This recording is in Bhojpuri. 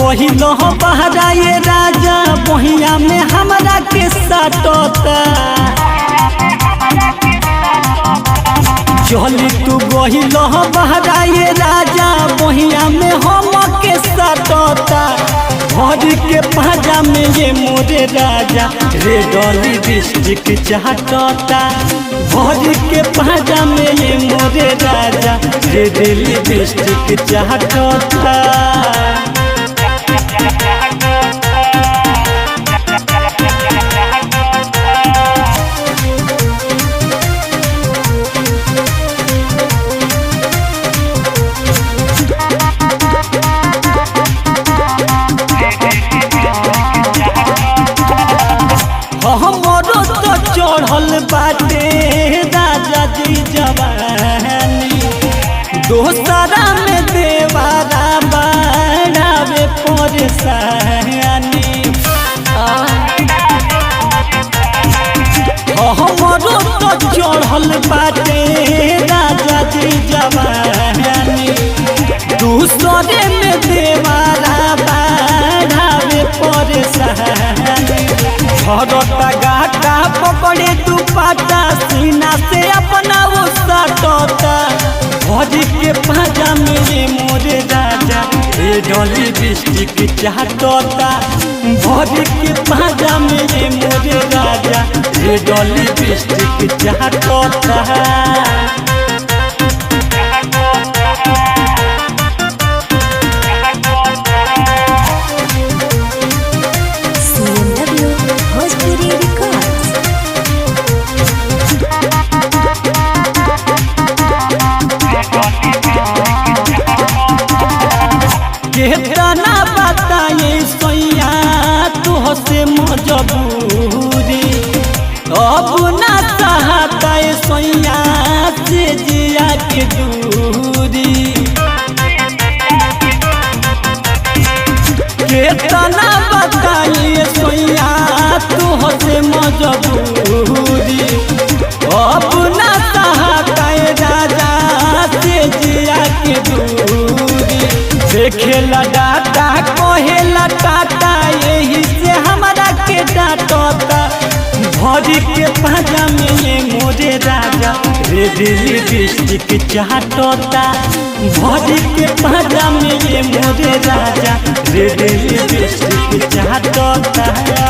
गहिल बहरा ये राजा बहिया में हमरा के सटता चली तू गहिल बहरा ये राजा बहिया में हम के सटता भर के पाजा में ये मोरे राजा रे डॉली डिस्ट्रिक्ट चाहता भर के पाजा में ये मोरे राजा रे दिल्ली डिस्ट्रिक्ट चाहता हमरो तो चढ़ल बाटे राजा जी जवानी दोसरा में देवारा बढ़ावे परेशानी हमरो तो चढ़ल बाटे राजा जी जवानी दूसरे में देवारा बढ़ावे परेशानी भरता गाटा पकड़े तू पाटा सीना से अपना वो सटता भर के पाजा मेरे मोरे राजा रे डॉली डिस्ट्रिक्ट चाहता भर के पाजा मेरे मोरे राजा रे डॉली डिस्ट्रिक्ट चाहता CMW Bhojpuri Records. केतना बताए सैया तुह से मजबूरी अब ना चाहता सैया से जिया के दूरी केतना बताइए सोया तुह से मजबूरी अब ना चाहता राजा से जिया के दूरी देखेला डाटा कहेला टाटा यही से हमरा के डांटता भरी के पाजा में ये मोरे राजा रे दिल्ली डिस्ट्रिक्ट चाहता भरी के पाजा में ये मोरे राजा रे दिल्ली डिस्ट्रिक्ट चाहता